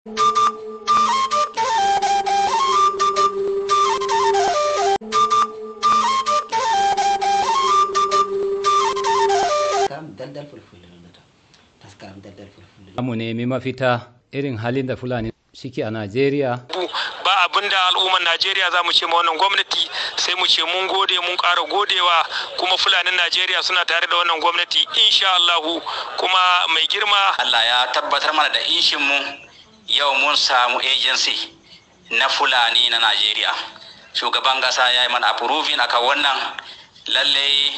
daldal fulfulde nodata taskaram daldal fulfulde mu nemi mafita irin halin da fulani suke a najeriya ba abin da al'ummar najeriya za mu ce ma wannan gwamnati sai mu ce mun gode mun ƙara godewa kuma fulanin najeriya suna tare da wannan gwamnati insha allahu kuma mai girma allah ya tabbatar mana da inshin mu yau mun samu agency na fulani na najeriya shugaban gasa ya yi mana approving akan wannan lallai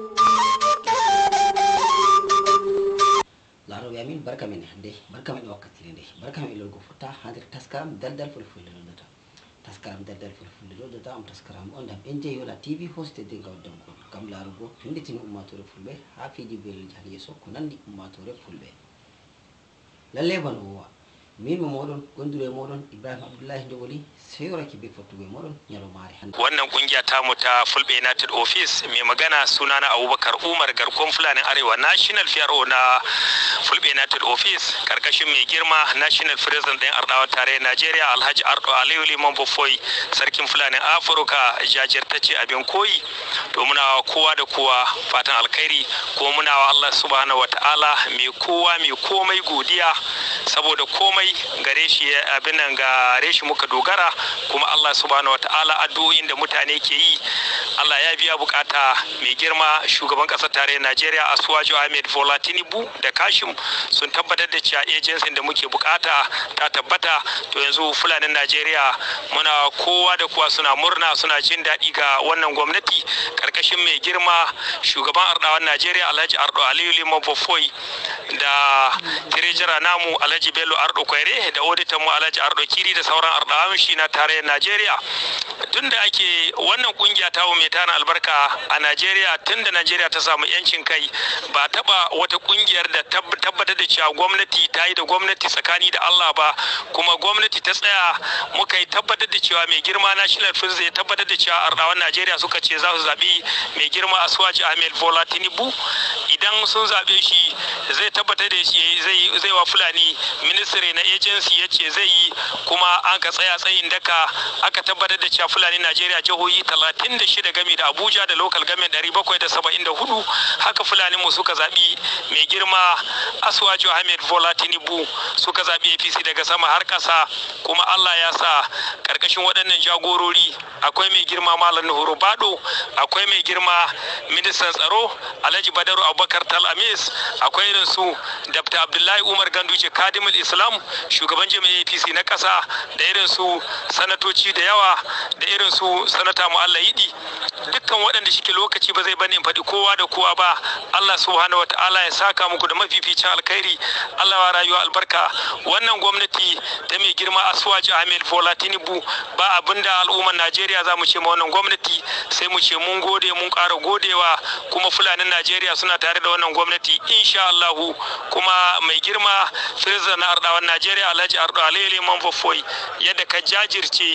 laroɓe amin barka men nde barka men e wakkatire nde barka men e lolgo fotta ha nder taskaram daldal fulfulde nodata taskaram daldal fulfulde nodata on taskaram on dam en jeeyola tv hostede gawdankon kam laarugo finditini ummatore fulɓe ha fiiji belel jahal yeeso ko nandi ummatore fulɓe lalle bano wowa min mo moɗon gonduɗo e moɗon ibrahima abdoullahi jogoli seyoraki be fottugo e moɗon ñalomare hande wannan kungiya tamu ta fulbe united office mai magana sunana abubakar umar garkon fulanin arewa national pro na fulbe united office karkashin mai girma national president ɗin ardawa tare nigeria alhaji ardo aliyu liman bofoi sarkin fulanin afirka jajirtacce abin koyi to muna kowa da kowa fatan alkhairi ko muna wa allah subhanahu wataala mai kowa mai komai godiya saboda komai gare shi abin nan gare shi muka dogara kuma Allah subhanahu wataala addu'o'in da mutane ke yi Allah ya biya bukata mai girma shugaban kasar tarayyar Najeriya Asuwaju Ahmed Bola Tinubu da Kashim sun tabbatar da cewa agency da muke bukata ta tabbata to yanzu fulanin Najeriya muna kowa da kowa suna murna suna jin daɗi ga wannan gwamnati karkashin mai girma shugaban ardawan Najeriya Alhaji Ardo Aliyu Liman Bofoi da tirejira namu Alhaji Bello Ardo Kwaire da auditan mu Alhaji Ardo Kiri da sauran ardawan shi na tarayyar Najeriya tun da ake wannan kungiya ta mai tana albarka a Najeriya tun da Najeriya ta samu yancin kai ba taba wata kungiyar da tabbatar da cewa gwamnati ta yi da gwamnati tsakani da Allah ba kuma gwamnati ta tsaya muka yi tabbatar da cewa mai girma National First ya tabbatar da cewa ardawan Najeriya suka ce za su zabi mai girma Aswaji Ahmed Bola Tinubu idan sun zabe shi zai tabbatar da shi zai zai wa Fulani ministry na agency ya ce zai yi kuma an ka tsaya tsayin daka aka tabbatar da cewa fulani najeriya jihohi 36 gami da abuja da local government 774 haka fulani mu suka zaɓi mai girma aswaju ahmed bola tinubu suka zaɓi apc daga sama har ƙasa kuma allah ya sa ƙarƙashin waɗannan jagorori akwai mai girma malam nuhuru bado akwai mai girma ministan tsaro alhaji badaru abubakar talamis akwai irin su dr abdullahi umar ganduje kadimul islam shugaban jami'ar apc na ƙasa da irin su sanatoci da yawa da irin su sanata mu'alla yidi dukkan waɗanda shike lokaci ba zai bani in faɗi kowa da kowa ba Allah subhanahu wataala ya saka muku da mafificin alkhairi Allah wa rayuwa albarka wannan gwamnati ta mai girma Aswaji Ahmed Bola Tinubu ba abinda al'ummar Najeriya za mu ce ma wannan gwamnati sai mu ce mun gode mun ƙara godewa kuma fulanin Najeriya suna tare da wannan gwamnati insha Allahu kuma mai girma Firza na Ardawan Najeriya Alhaji Ardo Alele Manfofoi yadda ka jajirce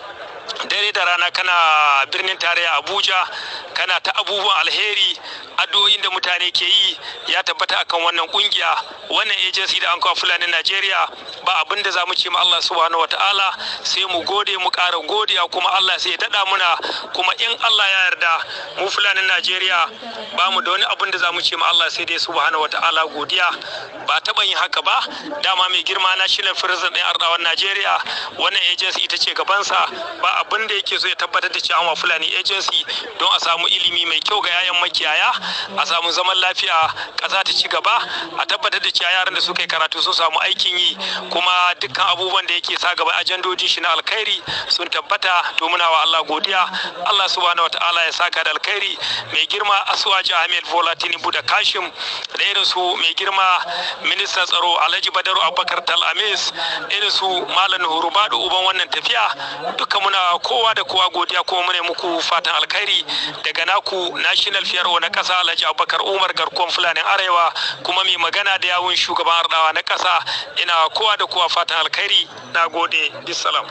dare da rana kana birnin tarayya abuja kana ta abubuwan alheri addu'o'in da mutane ke yi ya tabbata akan wannan kungiya wannan agency da an kawo fulani najeriya ba abin da za mu ce ma allah subhanahu wa ta'ala sai mu gode mu ƙara godiya kuma allah sai ya daɗa muna kuma in allah ya yarda mu fulanin najeriya ba mu da wani abin da za mu ce ma allah sai dai subhanahu wa ta'ala godiya ba taɓa yin haka ba dama mai girma na shirin firzin ɗin arɗawan najeriya wannan agency ita ce gabansa ba abin da yake so ya tabbatar da cewa fulani agency don a samu ilimi mai kyau ga yayan makiyaya a samu zaman lafiya ƙasa ta ci gaba a tabbatar da cewa yaran da suka yi karatu sun samu aikin yi kuma dukkan abubuwan da yake sa gaba ajandojin shi na alkhairi sun tabbata to muna wa Allah godiya Allah subhanahu wataala ya saka da alkhairi mai girma Aswaji Ahmed Bola Tinubu da Kashim da irin su mai girma ministan tsaro Alhaji Badaru Abubakar Tal Amis irin su Malam Hurubadu uban wannan tafiya duka muna kowa da kowa godiya kuma mune muku fatan alkhairi daga naku national fiyarwa na kasa alhaji abubakar umar garkuwan fulanin arewa kuma mai magana da yawun shugaban ardawa na kasa ina kowa da kowa fatan alkhairi na gode bisalam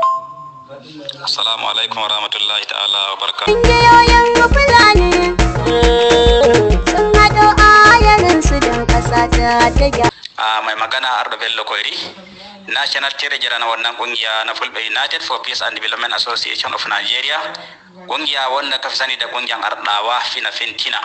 assalamu alaikum wa rahmatullahi ta'ala wa barka Ƙungiyoyin Fulani sun haɗo ayarinsu don ƙasa ta ta gyara. mai magana ardo bello koyri national treasurer na wannan kungiya na fulbe united for peace and development association of nigeria kungiya wanda ka fi sani da kungiyan ardawa fina fintina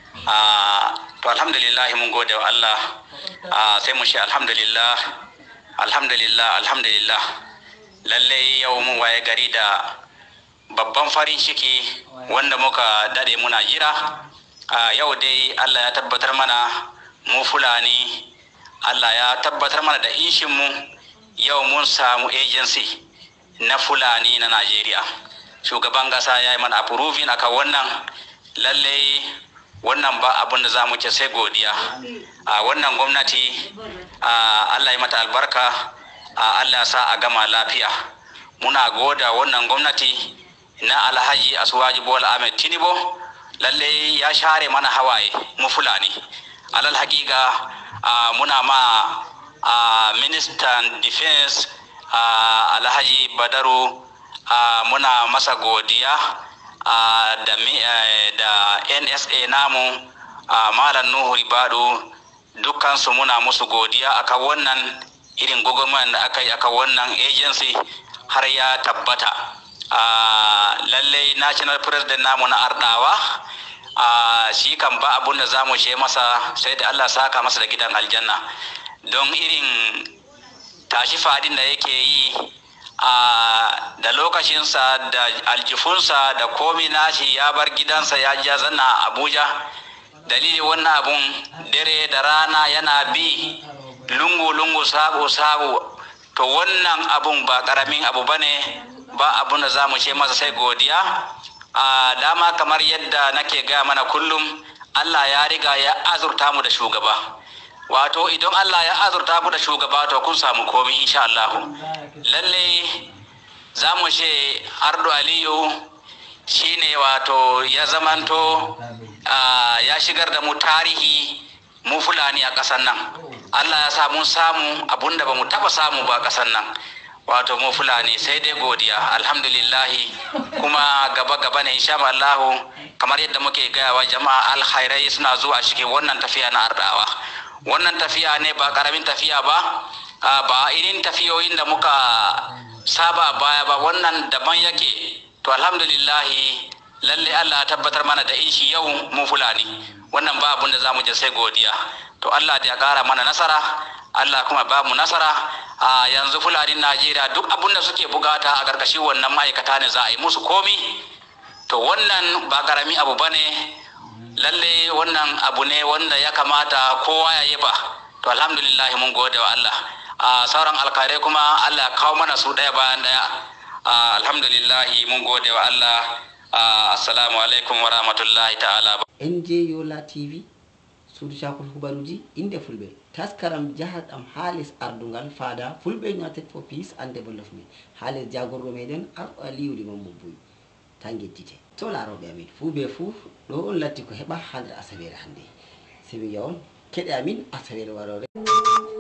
to alhamdulillah mun gode wa allah sai mu shi alhamdulillah alhamdulillah alhamdulillah lallai yau mun waye gari da babban farin ciki wanda muka dade muna jira yau dai allah ya tabbatar mana mu fulani allah ya tabbatar mana da mu yau mun samu agency na fulani na najeriya shugaban gasa ya yi mana approving akan wannan lallai wannan ba abin da za mu ce sai godiya a wannan gwamnati allah ya mata albarka allah sa a gama lafiya muna goda wannan gwamnati na alhaji asuwaji bola ahmed tinubu lalle ya share mana hawaye mu fulani alal hakika muna ma ministan defense alhaji badaru muna masa godiya da nsa namu malam nuhu ribadu dukkansu muna musu godiya akan wannan irin gwagwarmayar da aka yi akan wannan agency har ya tabbata lallai national president namu na ardawa shi kan ba abun da za mu she masa sai da allah saka masa da gidan aljanna don irin tashi fadin da yake yi da lokacinsa da aljifunsa da komi nashi ya bar gidansa ya ja zanna abuja dalili wannan abun dare da rana yana bi lungu-lungu sabo-sabo to wannan abun ba karamin abu bane ba abun da za mu ce masa sai godiya a dama kamar yadda nake gaya mana kullum allah ya riga ya azurta mu da shugaba wato idan allah ya azurta mu da shugaba to kun samu komi insha allahu lalle za mu ce ardo aliyu shine wato ya zamanto ya shigar da mu tarihi mu fulani a ƙasar nan allah ya sa mun samu abun da ba mu taɓa samu ba ƙasar nan wato mu fulani sai dai godiya alhamdulillahi kuma gaba gaba ne insha Allahu kamar yadda muke gaya wa jama'a alkhairai suna zuwa cikin wannan tafiya na ardawa wannan tafiya ne ba karamin tafiya ba ba irin tafiyoyin da muka saba baya ba wannan daban yake to alhamdulillahi lalle Allah ya tabbatar mana da ishi yau mu fulani wannan ba abun da zamu je sai godiya to Allah da ya kara mana nasara Allah kuma ba mu nasara a yanzu fulanin Najeriya duk abun da suke bugata a ƙarƙashin wannan ma'aikata ne za a yi musu komi to wannan ba ƙarami abu ba ne lalle wannan abu ne wanda ya kamata kowa ya yaba to alhamdulillah mun gode wa Allah a sauran alkhairai kuma Allah ya kawo mana su ɗaya bayan ɗaya alhamdulillah mun gode wa Allah assalamu alaikum wa rahmatullahi ta'ala nj yola tv suudu cakol hubaruji inde fulɓe taskaram jahar ɗam haalis ardungal faada fulɓe united for peace and development haalis jagorɗo meɗen arɗo aliwli mambo boy tan gettite to laroɓe amin fuu be fuu ɗo on latti ko heɓa ha nder asawere hannde simi yawon keɗe amin asawere warore